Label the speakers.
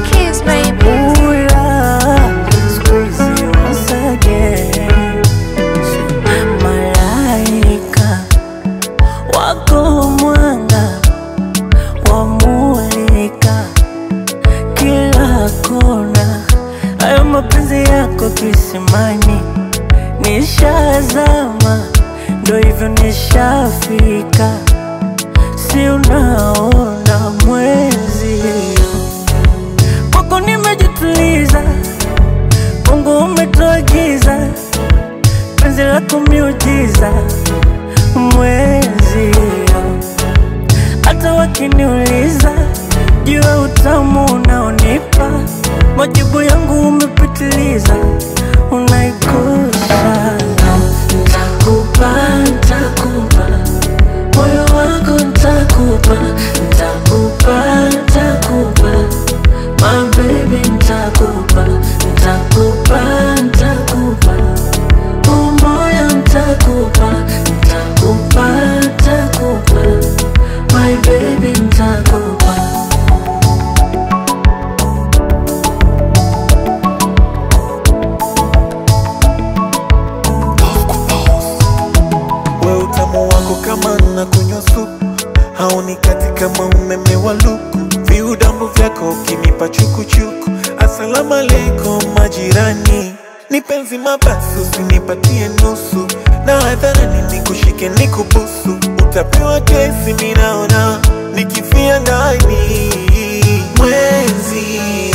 Speaker 1: keys, baby.
Speaker 2: Ula, squeeze once again. Malaika wako mwanga wamulika kila kona, hayo mapenzi yako kisimani, nishazama, ndo hivyo nishafika, si unaona mwezi kwako nimejituliza, Mungu umetuagiza penzi lako miujiza, mwezi hata wakiniuliza juu ya utamu unaonipa, majibu yangu umepitiliza, unaikosa. Ntakupa, ntakupa moyo wako, ntakupa, ntakupa, ntakupa my baby, ntakupa, ntakupa, ntakupa umoya, ntakupa, ntakupa, ntakupa my baby, ntakupa
Speaker 3: we utamu wako kama na kunywa supu haunikati kama umeme wa luku viudambu vyako ukinipa chukuchuku asalamu alaikum majirani ni penzi mabasi usinipatie nusu na hadharani nikushike nikubusu utapewa kesi minaona nikifia ndani mwezi